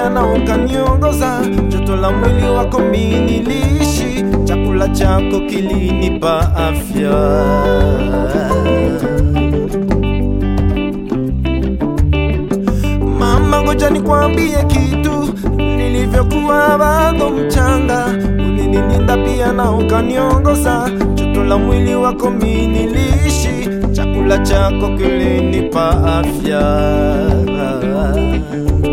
pia na ukaniongoza, joto la mwili wako mimi niliishi, chakula chako kilinipa afya. Mama, ngoja nikwambie kitu, nilivyokuwa bado mchanga, ulinilinda pia na ukaniongoza, joto la mwili wako mimi niliishi, chakula chako kilinipa afya.